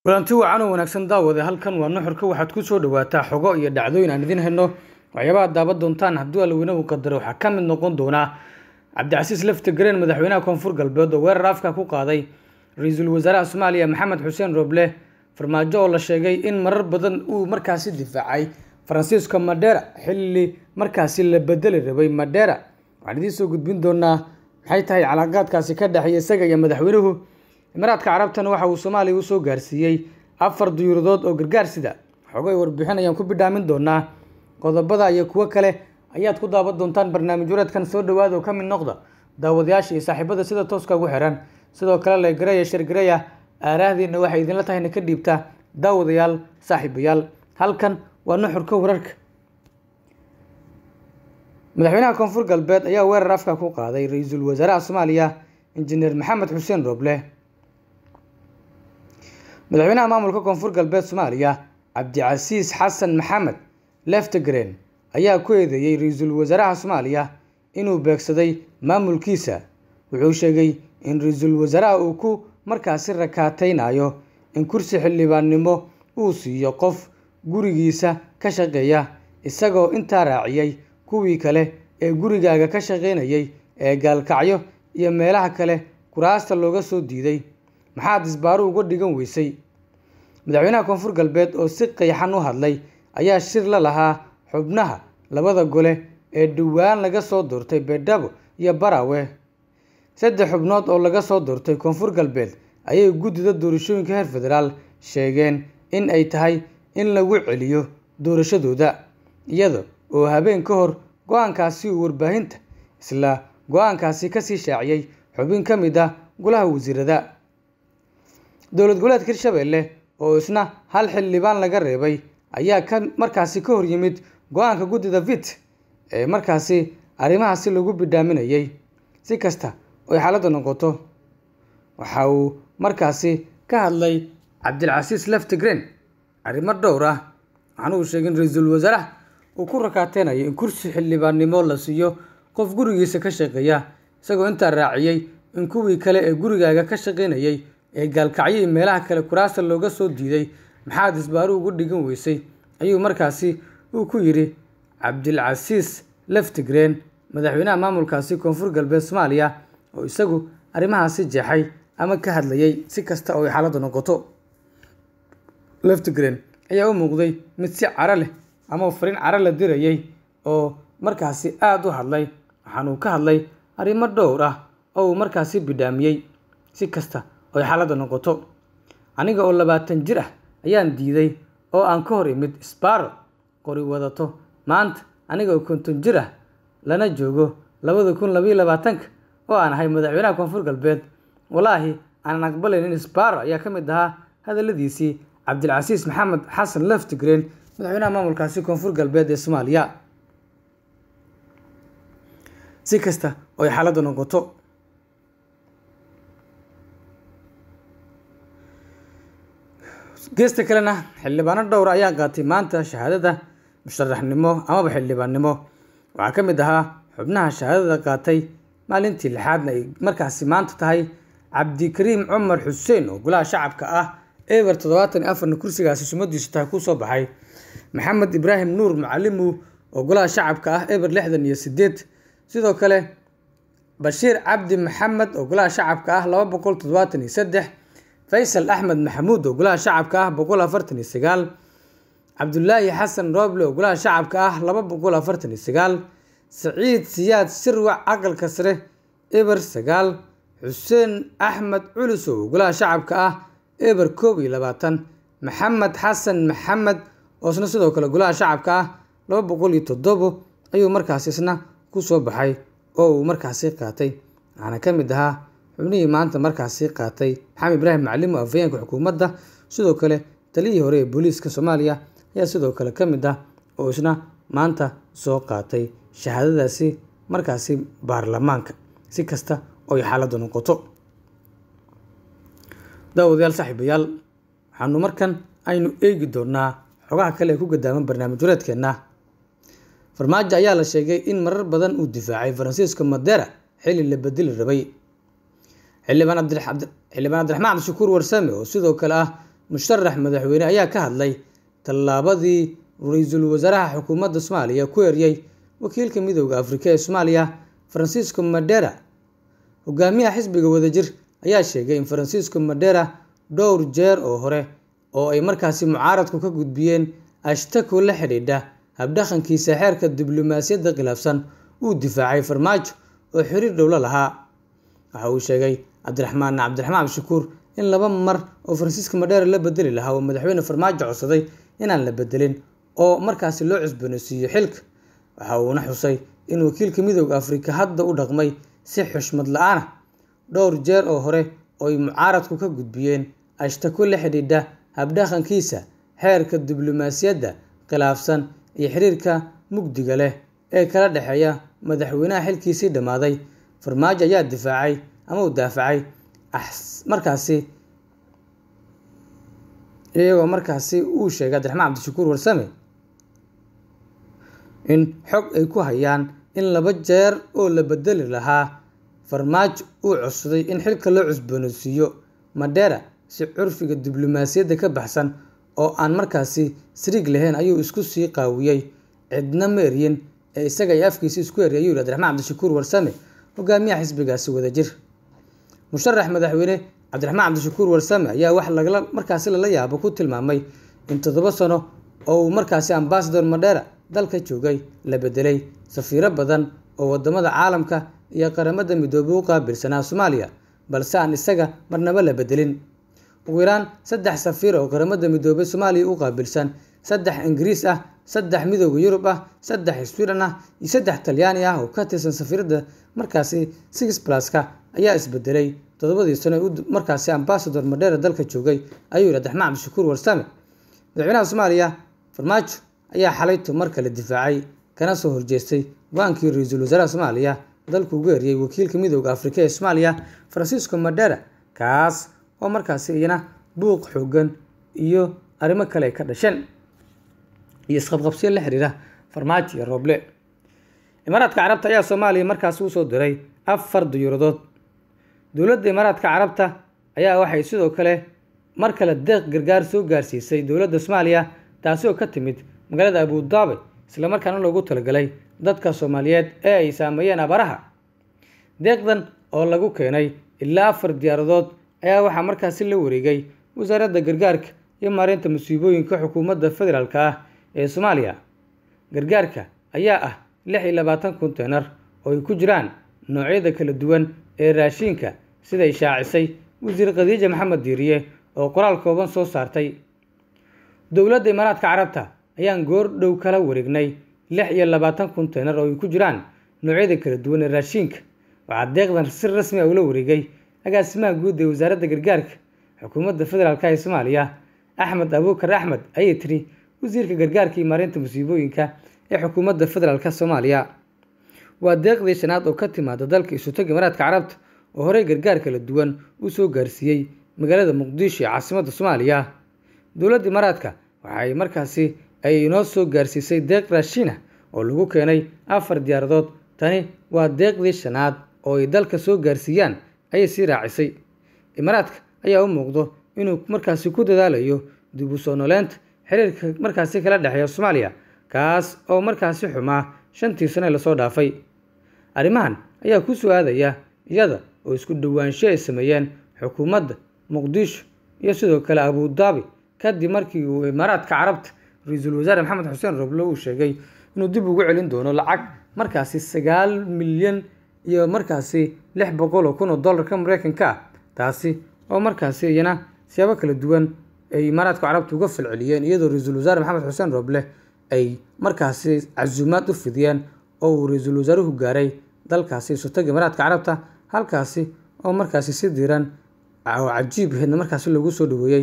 kulanti wacan oo wanaagsan daawade halkan waa nuxurka waxaad ku soo dhawaataa xogo iyo dhacdooyin aan idiin hayno waxyaabaha daaban doontaan hadduu alweyne uu qadaro waxaa ka mid noqon doonaa cabdicasiis lafti gareen madaxweynaha koonfur galbeed oo weerar afka ku qaaday ra-iisul wasaaraha soomaaliya maxamed xuseen roble farmaajo oo la sheegay in marar badan uu markaasi difaacay faransiisko madera xilli markaasi la bedeli rabay madera waxaan idiin soo gudbin doonaa maxay tahay calaaqaadkaasi ka dhexeeya isaga iyo madaxweynuhu imaaraadka carabtana waxa uu soomaaliya usoo gaarsiiyey afar duyuuradood oo gargaar sida xogay warbixin ayaan ku bidhaamin doonaa qodobada iyo kuwo kale ayaad ku daawan doontaan barnaamij wareedkan soo dhawaada oo ka mid noqda daawadayaasha iyo saaxiibada sida tooska ugu xiran sidoo kale legaraya shargaraya aaraahdiina waxay idinla tahayna ka dhiibtaa daawadayaal saaxiibayaal halkan waa nuxurka wararka madaxweynaha koonfur galbeed ayaa weerar afka ku qaaday ra-iisul wasaaraha soomaaliya injineer maxamed xuseen roble madaxweynaha maamulka koonfur galbeed soomaaliya cabdicasiis xasan maxamed leftegren ayaa ku eedeeyey ra-iisul wasaaraha soomaaliya inuu beegsaday maamulkiisa wuxuu sheegay in ra-iisul wasaaraha uu ku markaasi rakaateynayo in kursi xildhibaannimo uu siiyo qof gurigiisa ka shaqeeya isagoo intaa raaciyey kuwii kale ee gurigaaga ka shaqeynayay ee gaalkacyo iyo meelaha kale kuraasta looga soo diiday maxaad isbaaru uga dhigan weysay madaxweynaha koonfur galbeed oo si qeexan u hadlay ayaa shir la lahaa xubnaha labada gole ee dhowaan laga soo doortay beedhabo iyo barawe saddex xubnood oo laga soo doortay koonfur galbeed ayay guddida doorashooyinka heer federaal sheegeen in ay tahay in lagu celiyo doorashadooda iyada oo habeen ka hor go-aankaasi uu warbaahinta isla go-aankaasi kasii shaaciyey xubin ka mid ah golaha wasiirada dowlad goboleedka hirshabelle oo isna hal xildhibaan laga reebay ayaa ka markaasi ka hor yimid go-aanka guddida vit ee markaasi arrimahaasi lagu bidhaaminayay si kasta oy xaaladda noqoto waxa uu markaasi ka hadlay cabdilcasiis leftigren arrimo dhowr ah waxaana uu sheegay in ra-iisul wasaaraha uu ku rakaateynayo in kursi xildhibaannimo la siiyo qof gurigiisa ka shaqeeya isagoo intaa raaciyey in kuwii kale ee gurigaaga ka shaqeynayay ee gaalkacyo iyo meelaha kale kuraasta looga soo diiday maxaad isbaaru ugu dhigan weysay ayuu markaasi uu ku yidhi cabdilcasiis leftigren madaxweynaha maamulkaasi koonfur galbeed soomaaliya oo isagu arrimahaasi jeexay ama ka hadlayay si kasta oo ay xaaladda noqoto leftigren ayaa u muuqday mid si caro leh ama fariin caro la dirayay oo markaasi aada u hadlay waxaan uu ka hadlay arrimo dhowr ah oo uu markaasi bidhaamiyey si kasta oo ay xaaladda noqoto aniga oo labaatan jir ah ayaan diiday oo aan ka hor imid sbaro qori wadato maanta aniga oo konton jir ah lana joogo labada kun labayo labaatanka oo aan ahay madaxweynaha koonfur galbeed walaahi aanan aqbalayn in sbaro ayaa ka mid ahaa hadaladiisii cabdilcasiis maxamed xasan leftigren madaxweynaha maamulkaasi koonfur galbeed ee soomaaliya si kasta oo ay xaaladda noqoto geesta kalena xildhibaano dhowra ayaa qaatay maanta shahaadada musharaxnimo amaba xildhibaannimo waxaa ka mid ahaa xubnaha shahaadada qaatay maalintii lixaadna ay markaasi maanta tahay cabdikariim cumar xuseen oo golaha shacabka ah eber toddobaatan iyo afarna kursigaasi sumadiisu tahay kusoo baxay maxamed ibraahim nuur macalimu oo golaha shacabka ah eber lixdan iyo sideed sidoo kale bashiir cabdi maxamed oo golaha shacabka ah laba boqol toddobaatan iyo saddex faysal axmed maxamuud oo golaha shacabka ah boqol afartan iyo sagaal cabdulaahi xasan rooble oo golaha shacabka ah laba boqol afartan iyo sagaal saciid siyaad sirwac aqalka sare eber sagaal xuseen axmed culisow oo golaha shacabka ah eber koob iyo labaatan maxamed xasan maxamed oo isna sidoo kale golaha shacabka ah laba boqol iyo toddobo ayuu markaasi isna kusoo baxay oo uu markaasi qaatay waxaana ka mid ahaa xubnihii maanta markaasi qaatay maxamed ibraahim macalimo afhayeenka xukuumadda sidoo kale taliyihii hore ee booliiska soomaaliya ayaa sidoo kale ka mid ah oo isna maanta soo qaatay shahaadadaasi markaasi baarlamaanka si kasta oo ay xaaladda noqoto daawadayaal saaxiibayaal waxaanu markan aynu eegi doonaa xogaha kale ee ku gadaaman barnaamij wareedkeenna farmaajo ayaa la sheegay in marar badan uu difaacay faransiisko madera xilli la bedeli rabay xildhibaan cabdiraxmaan cabdishakuur warsame oo sidoo kale ah musharax madaxweyne ayaa ka hadlay tallaabadii ra-iisul wasaaraha xukuumadda soomaaliya ku eryay wakiilka midooda afrika ee soomaaliya francisco madera hogaamiyaha xisbiga wadajir ayaa sheegay in francisco madera dhowr jeer oo hore oo ay markaasi mucaaradku ka gudbiyeen ashtako la xidhiidha habdhaqankiisa xeerka diblomaasiyadda khilaafsan uu difaacay farmaajo oo xiriir dhowlo lahaa waxa uu sheegay cabdiraxmaan cabdiraxmaan cabdishakuur in laba mar oo francisco madera la bedeli lahaa oo madaxweyne farmaajo codsaday inaan la bedelin oo markaasi loo cusboonaysiiyo xilka waxa uuna xusay in wakiilka midooda afrika hadda u dhaqmay si xushmad la-aan ah dhowr jeer oo hore oo ay mucaaradku ka gudbiyeen ashtako la xidhiidha habdhaqankiisa xeerka diblomaasiyadda khilaafsan iyo xiriirka mugdiga leh ee kala dhexeeya madaxweynaha xilkiisii dhammaaday farmaajo ayaa difaacay ama uu daafacay markaasi iyagoo markaasi uu sheegay cabdiraxmaan cabdishakuur warsame in xog ay ku hayaan in laba jeer oo la bedeli lahaa farmaajo uu codsaday in xilka loo cusboonaysiiyo madera si curfiga diblomaasiyadda ka baxsan oo aan markaasi sariig lahayn ayuu isku sii qaawiyey cidna ma eryin ee isaga iyo afkiisa isku eryay ayuu yihi cabdiraxmaan cabdishakuur warsame hogaamiyaha xisbigaasi wadajir musharax madaxweyne cabdiraxmaan cabdishakuur warsame ayaa wax lagala markaasi lala yaabo ku tilmaamay in toddoba sano oo uu markaasi ambasador madera dalka joogay la bedelay safiiro badan oo wadamada caalamka iyo qaramada midoobay u qaabilsanaa soomaaliya balse aan isaga marnaba la bedelin ugu yaraan saddex safiir oo qaramada midoobay soomaaliya u qaabilsan saddex ingiriis ah saddex midooda yurub ah saddex sweden ah iyo saddex talyaani ah oo ka tirsan safiirada markaasi six pluska ayaa isbedelay toddobadii sano markaasi ambasador madera dalka joogay ayuu yihi cabdiraxmaan cabdishakuur warsame madaxweynaha soomaaliya farmaajo ayaa xalayto mar kale difaacay kana soo horjeestay go-aankii ra-iisul wasaaraha soomaaliya dalku ugu eriyey wakiilka midooda afrika ee soomaaliya francisco madera kaas oo markaasi iyana buuq xoogan iyo arrimo kale ay ka dhasheen iyo isqabqabsiyo la xiriira farmaajo iyo rooble imaaraadka carabta ayaa soomaaliya markaasi usoo diray afar diyuuradood dowladda imaaraadka carabta ayaa waxay sidoo kale mar kale deeq gargaar soo gaarsiisay dowladda soomaaliya taasi oo ka timid magaalada abudaabi islamarkaana loogu talagalay dadka soomaaliyeed ee ay saameeyeen abaraha deeqdan oo lagu keenay ilaa afar diyaaradood ayaa waxaa markaasi la wareegay wasaaradda gargaarka iyo maareynta musiibooyinka xukuumadda federaalk ah ee soomaaliya gargaarka ayaa ah lix iyo labaatan konteynar oo ay ku jiraan noocyada kala duwan ee raashiinka siday shaacisay wasiir khadiija maxamed diiriye oo qoraal kooban soo saartay dowladda imaaraadka carabta ayaan goor dhow kala wareegnay lix iyo labaatan konteynar oo ay ku jiraan noocyada kala duwan ee raashiinka waxaa deeqdan si rasmi ah ula wareegay agaasimaha guud ee wasaaradda gargaarka xukuumadda federaalk ee soomaaliya axmed abuukar axmed ayay tiri wasiirka gargaarka iyo maareynta musiibooyinka ee xukuumadda federaalk soomaaliya waa deeqdii shanaad oo ka timaada dalka isutag imaaraadka carabta oo horey gargaar kala duwan u soo gaarsiiyey magaalada muqdisho ee caasimadda soomaaliya dowladda imaaraadka waxay markaasi ay inoo soo gaarsiisay deeq raashiin ah oo lagu keenay afar diyaaradood tani waa deeqdii shanaad oo ay dalka soo gaarsiiyaan ayay sii raacisay imaaraadka ayaa u muuqdo inuu markaasi ku dadaalayo dib u soo noleynta xiriirka markaasi kala dhexeeya soomaaliya kaas oo markaasi xumaa shantii sano ee lasoo dhaafay arrimahan ayaa ku soo aadaya iyada oo isku dhowaansho ay sameeyeen xukuumadda muqdisho iyo sidoo kale abudaabi kadib markii uu imaaraadka carabta ra-iisul wasaare maxamed xuseen roble uu sheegay inuu dib ugu celin doono lacag markaasi sagaal milyan iyo markaasi lix boqol oo kun oo dollarka mareykanka ah taasi oo markaasi iyana siyaabo kala duwan ay imaaraadka carabta uga falceliyeen iyadoo ra-iisul wasaare maxamed xuseen roble ay markaasi casuumaad u fidiyeen oo uu ra-iisul wasaaruhu gaaray dalkaasi isutaga imaaraadka carabta halkaasi oo markaasi si diiran oo cajiib aheedna markaasi lagu soo dhaweeyey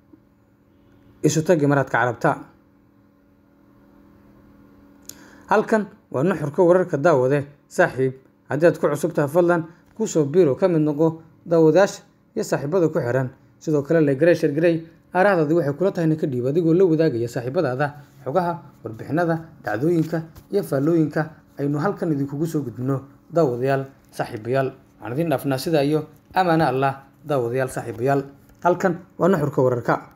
isutaga imaaraadka carabta halkan waa nuxurka wararka daawade saaxiib haddii aad ku cusub tahay fadlan kusoo biiro ka mid noqo daawadayaasha iyo saaxiibada ku xiran sidoo kale legarey shargarey aarahdaadi waxay kula tahayna ka dhiib adigoo la wadaagaya saaxiibadaada xogaha warbixinada dhacdooyinka iyo faallooyinka aynu halkan idinkugu soo gudbino daawadayaal saaxiibayaal waxaan idiin dhaafnaa sidaa iyo amaana allah daawadayaal saaxiibayaal halkan waa nuxurka wararka